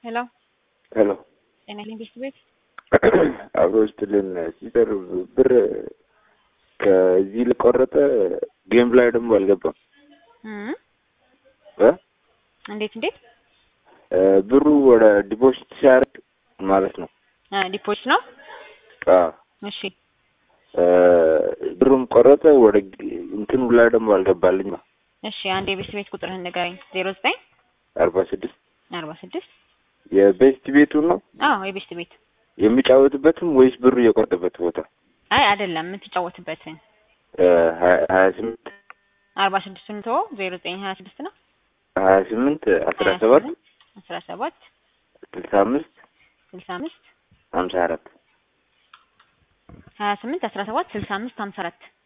ሄሎ ሄሎ ጤና ኢንቨስት ቤት አብሮ ስትልን ሲሰር ብር ከዚህ ልቆረጠ ጌም ላይ ደግሞ አልገባም እም እ እንዴት እንዴት ብሩ ወደ ዲፖዚት ሲያደርግ ማለት ነው። ዲፖዚት ነው። አዎ እሺ ብሩም ቆረጠ ወደ እንትኑ ላይ ደግሞ አልገባልኝ ነው። እሺ አንድ የቤስት ቤት ቁጥርህን ንገረኝ። ዜሮ ዘጠኝ አርባ ስድስት አርባ ስድስት የቤስት ቤቱ ነው አዎ የቤስት ቤት የሚጫወትበትም ወይስ ብሩ የቆረጠበት ቦታ? አይ አይደለም የምትጫወትበትን ሀያ ስምንት አርባ ስድስቱን ተወው። ዜሮ ዘጠኝ ሀያ ስድስት ነው ሀያ ስምንት አስራ ሰባት አስራ ሰባት ስልሳ አምስት ስልሳ አምስት ሀምሳ አራት ሀያ ስምንት አስራ ሰባት ስልሳ አምስት ሀምሳ አራት